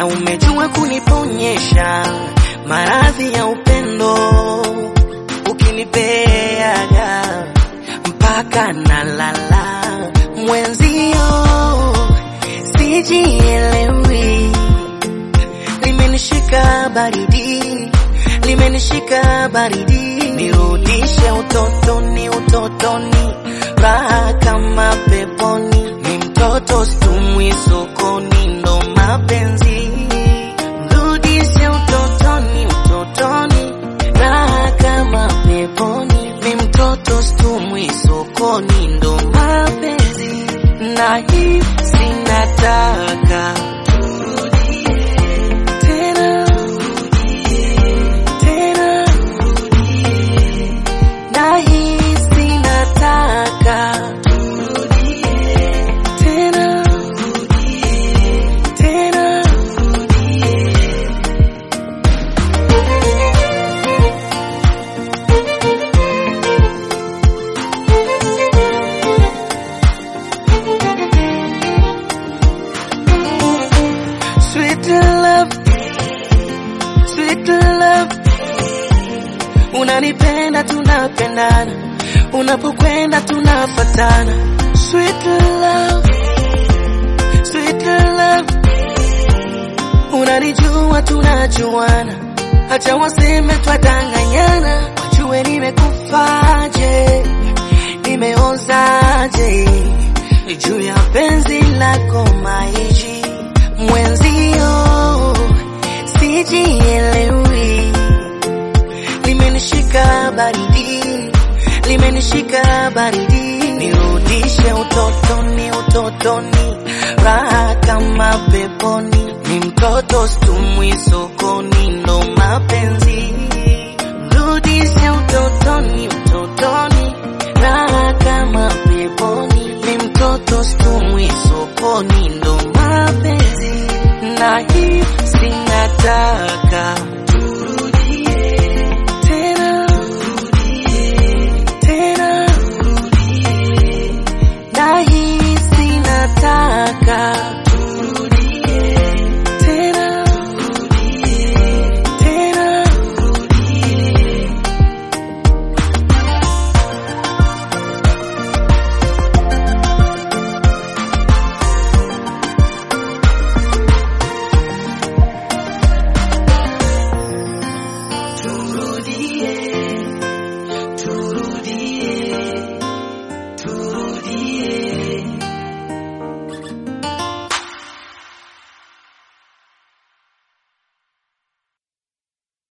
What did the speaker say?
na umejua kuniponyesha maradhi ya upendo, ukinipeaga mpaka nalala mwenzio, sijielewi, limenishika baridi, limenishika baridi, nirudishe utotoni, utotoni, raha kama peponi, ni mtoto stumwi sokoni, ndo mapenzi, rudishe utotoni, utotoni, raha kama peponi, ni mtoto stumwi sokoni, ndo mapenzi, na hii sinataka tena tena nahisi nataka tena tena sweet love sweet love unanipenda tunapendana unapokwenda tunafatana sweet love sweet love unanijua tunajuana hata waseme twadanganyana wajue nimekufaje nimeozaje juu ya penzi lako maiji mwenzio sijielewi limenishika baridi, limenishika baridi, nirudishe utotoni, utotoni, raha kama peponi, ni mtoto stumwi sokoni, ndo mapenzi, rudishe utotoni, utotoni, raha kama peponi, ni mtoto stumwi sokoni, ndo mapenzi, na hii sinataka tena tena nahisi nataka